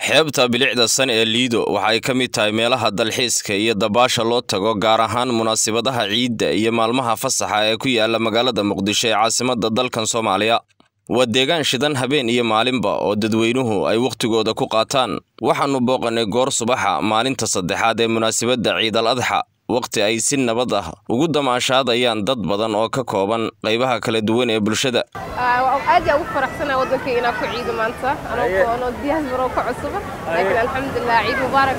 xeebta bilicda san ee liido waxay ka mid tahay meelaha dalxiiska iyo dabaasha loo tago gaar ahaan munaasabadaha ciidda iyo maalmaha fasaxa ee ku yaala magaalada muqdisho ee caasimadda dalkan soomaaliya waa deegaan shidan habeen iyo maalinba oo dadweynuhu ay wakhtigooda ku qaataan waxaannu booqannay goor subaxa maalinta saddexaad ee munaasabadda ciidal adxa wakhti ay si nabad ah ugu damaashaadayaan dad badan oo ka kooban qaybaha kala duwan ee bulshada aad yaa ugu faraxsanaa waddankay inaa ku ciido maanta anoo diyaasbaro ka cusuba laakiin alxamdulilah ciid mubaarak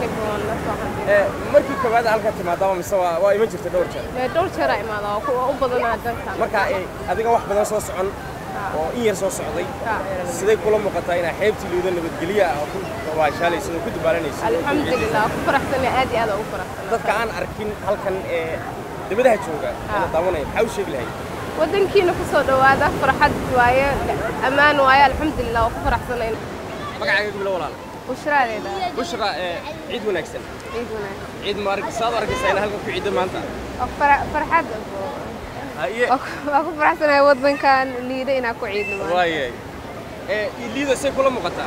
markii koowaad halka timaadaba mise waa iman jirta dhowr jeer dhowr jeeraa imaada waa u badanaa dankan marka adiga wax badan soo socon oo in yar soo socday siday kula muuqataa inaa xeebtii liido nabadgelyo ah oo ku dabaashaalaysa oo ku dabaalanaysa alxamdulilah ku faraxsanaa aad iyo aad ugu faraxsanaa dadka aan arkin halkan ee dibadaha jooga ee daawanaya maxaa u sheegi lahayd waddankiina ku soo dhowaada farxad waaye ammaan waaye alxamdulilah waa ku faraxsanayn magacaaga gablo walaal bushraaleeda bushra ciid wanaagsan ciid wanaagsan ciid ma arag saad arkaysaa in halkan ku ciidda maanta farxad haye waa ku faraxsanahay waddankan liida inaa ku ciidno waayay ee liida say kula muuqataa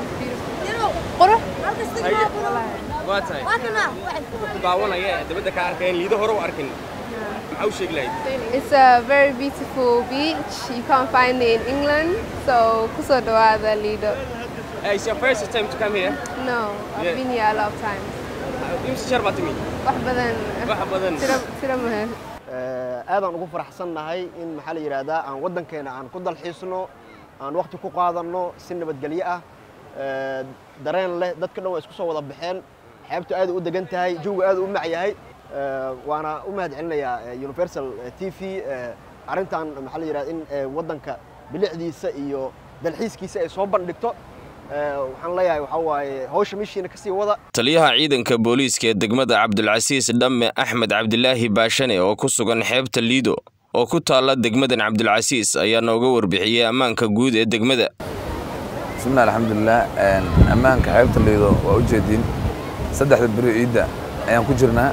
qurux haye waa tahay dadka ku daawanaya ee dibadda ka arkeen liida hore u arkin maxaa u sheegi lahayd It's a very beautiful beach. You can't find it in England, so kuso dhawaada Lido. Uh, it's your first time to come here No, I've Yeah. been here a lot of times. imse jeer baa timi Wax badan. wax badan Tira tira mahal. aadaan ugu faraxsannahay in maxaa la yidhaahdaa aan waddankeena aan ku dalxiisno aan waqti ku qaadanno si nabadgelyo ah ee, dareen leh dadka dhan waa isku soo wada baxeen xeebtu aad u degan tahay jawga aad u mac yahay ee, waana u mahad celinayaa ee, universal t v ee, arrintan maxaa la yidhahdaa in ee, waddanka bilicdiisa iyo dalxiiskiisa ay soo bandhigto ee, waxaan leeyahay waxaa waaye hawsha meeshiina kasii wada taliyaha ciidanka booliiska ee degmada cabdulcasiis dhamme axmed cabdilaahi baashane oo ku sugan xeebta liido oo ku taalla degmadan cabdulcasiis ayaa nooga warbixiyey ammaanka guud ee degmada bismillahi alxamdulilah ammaanka xeebta liido waa u jeediin saddexda beri ciidda ayaan ku jirnaa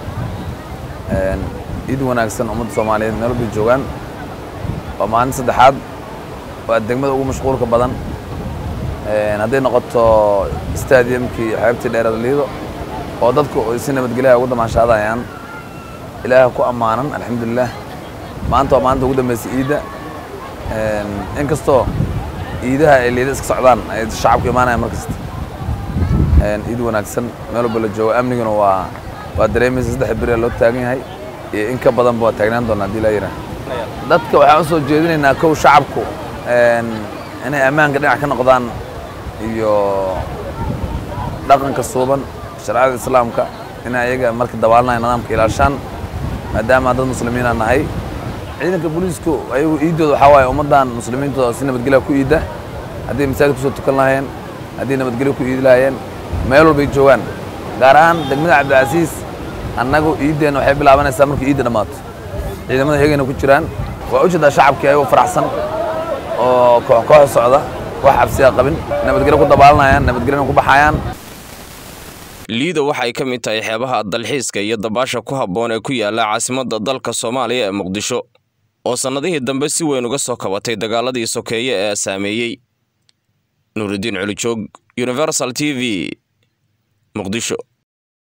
ciid wanaagsan ummadda soomaaliyeed meel walbay joogaan waa maalin saddexaad waa degmada ugu mashquulka badan hadday noqoto stadiumkii xeebtii dheerada liido oo dadku ay si nabadgelyaha ugu damaashaadayaan ilaaha ku ammaanan alxamdulilah maanta waa maalinta ugu dambaysa ciidda inkastoo ciidaha ay liida iska socdaan ay shacabku imaanayaan mar kasta ciid wanaagsan meel walba la joogo amniguna waa waa dareemaysa saddex beri loo taagan yahay iyo in ka badanba waa taagnaan doona haddii laa yidhaah dadka waxaan u soo jeedinaynaa kow shacabku inay ammaanka dhinac ka noqdaan iyo dhaqanka suuban sharciyada islaamka in ayaga marka dabaalanaya nidaamka ilaashaan maadaama dad muslimiina nahay ciidanka booliisku ayagu iiddooda waxaa waaye ummaddan muslimiintooda si nabadgelya ku iidda haddii masaajid kusoo tukan lahaayeen haddii nabadgelyo ku iidi lahaayeen meel walbay joogaan gaar ahaan degmada cabdilcasiis annagu iiddeenna waxay bilaabanaysaa markii iidda dhammaato ciidamada iyagayna ku jiraan waa ujeedaa shacabkii ayagoo faraxsan oo koox koox socda wax cabsiya qabin nabadgelyo ku dabaalanayaan nabadgelyona ku baxayaan liido waxay ka mid tahay xeebaha dalxiiska iyo dabaasha ku habboon ee ku yaala caasimadda dalka soomaaliya ee muqdisho oo sannadihii dambe si weyn uga soo kabatay dagaaladii sokeeye ee saameeyey nuuridiin culijoog universal t v muqdisho